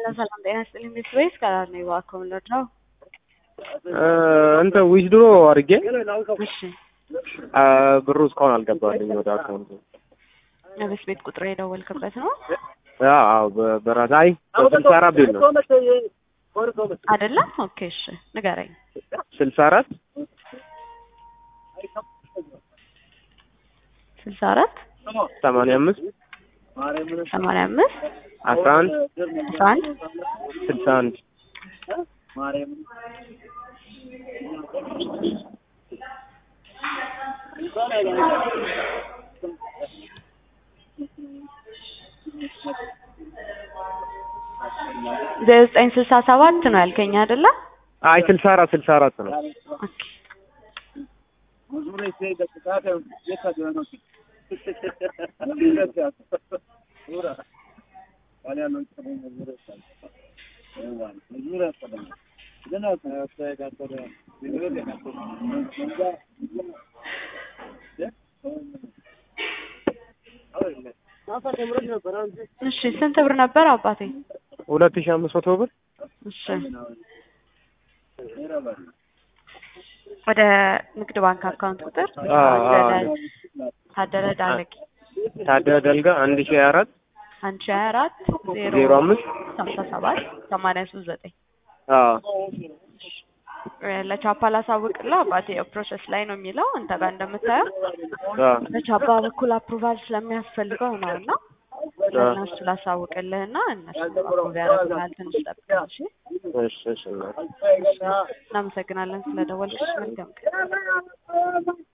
ሄሎ ሰላም ጤና ይስጥልኝ ቤት ወይስ ከላር ነው እባክዎ የምንወደው? እንትን ዊዝድሮ አድርጌ እሺ ብሩ እስካሁን አልገባልኝ ወደ አካውንቱ። የቤት ቤት ቁጥር የደወልክበት ነው አዎ በ- በራስ አይ ስልሳ አራት ቤት ነው አይደለም? ኦኬ እሺ ንገረኝ። ስልሳ አራት ስልሳ አራት ሰማንያ አምስት ሰማንያ አምስት አስራ አንድ አስራ አንድ ስልሳ አንድ ዘጠኝ ስልሳ ሰባት ነው ያልከኝ አይደለ? አይ ስልሳ አራት ስልሳ አራት ነው። ኦኬ እሺ ስንት ብር ነበር አባቴ? ሁለት ሺህ አምስት መቶ ብር እሺ ወደ ንግድ ባንክ አካውንት ቁጥር አዎ፣ አዎ። ታደለ ታደለ ዳለቂ ታደለ ደልጋ አንድ ሺህ ሀያ አራት አንድ ሺህ ሀያ አራት ዜሮ ዜሮ አምስት ሀምሳ ሰባት ሰማንያ ሶስት ዘጠኝ አዎ ለቻፓ ላሳውቅልህ አባቴ ያው ፕሮሰስ ላይ ነው የሚለው አንተ ጋር እንደምታየው አዎ በቻፓ በኩል አፕሩቫል ስለሚያስፈልገው ነው እና ለእነሱ ላሳውቅልህ እና እነሱ አፕሩቭ ያደርጉልሃል ትንሽ ጠብቅ እሺ እሺ እሺ እናቴ። እናመሰግናለን ስለደወልክሽ መልካም ቀን